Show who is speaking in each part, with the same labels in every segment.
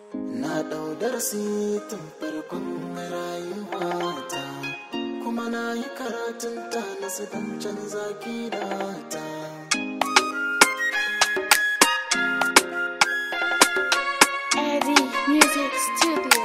Speaker 1: na ɗau darasi tun farkon rayuwata kuma na yi karatun ta na don canza gidata
Speaker 2: Eddie Music Studio.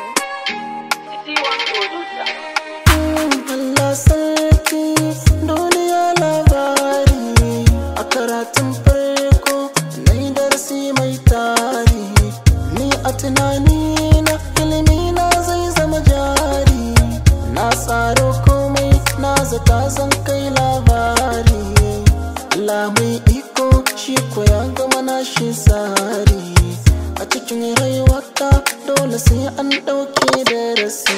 Speaker 1: Allah sarki duniya labari a karatun farko na yi darasi mai tari ni a tunani na ilimi na zai zama jari na tsaro komai na zata zan kai labari Allah mai iko shi ko ya gama na shi tsari a cikin rayuwata dole sai an ɗauke darasi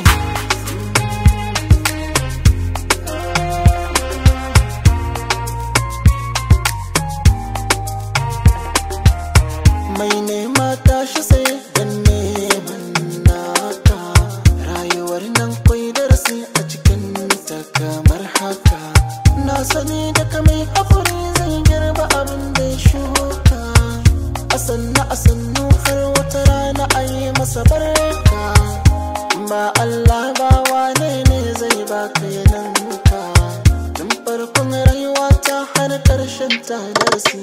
Speaker 1: mai nema tashi sai dan neman naka rayuwar nan kwai darasi a cikin ta kamar haka na sani daga mai haƙuri zai girba abin da ya shuka a sannu a sannu har wata rana a yi masa barka ba Allah ba wane ne zai baka yananka tun farkon rayuwa ta har ƙarshen ta darasi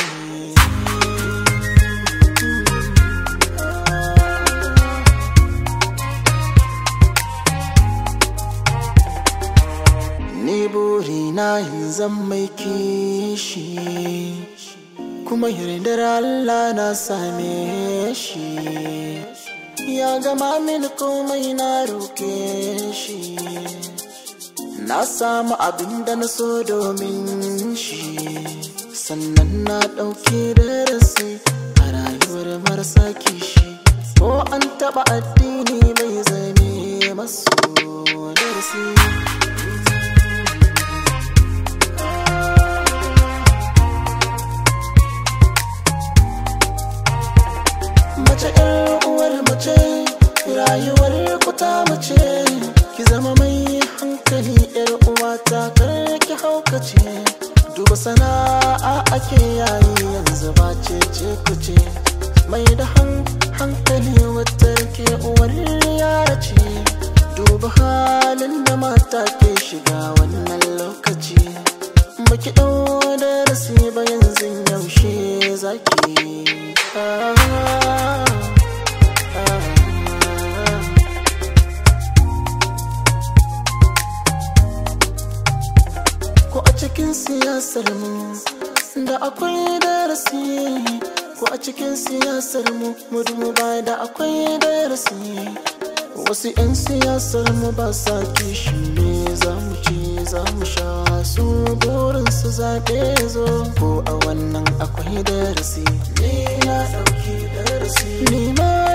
Speaker 1: Ni burina yin zan mai kishi kuma yardar Allah na same shi ya gama mini komai na roke shi na samu abin da na so domin shi sannan na ɗauki darasi a rayuwar marasa kishi ko an taɓa addini bai zame masu darasi mace ƴar uwar mace rayuwar kuta mace ki zama mai hankali ƴar uwata kar ki haukace duba sana'a ake yayi yanzu ba ce ce kuce mai da hankali wata ke uwar yara ce duba halin da mata ke shiga wannan lokaci baki ɗau darasi ba yanzu yaushe zaki ah, ah, ah. ko a cikin siyasar mu da akwai darasi ko a cikin siyasar mu mu duba da akwai darasi wasu 'yan siyasar mu ba sa kishi ne za mu ci za mu sha su burin su zaɓe zo ko a wannan akwai darasi ne na ɗauki darasi ni ma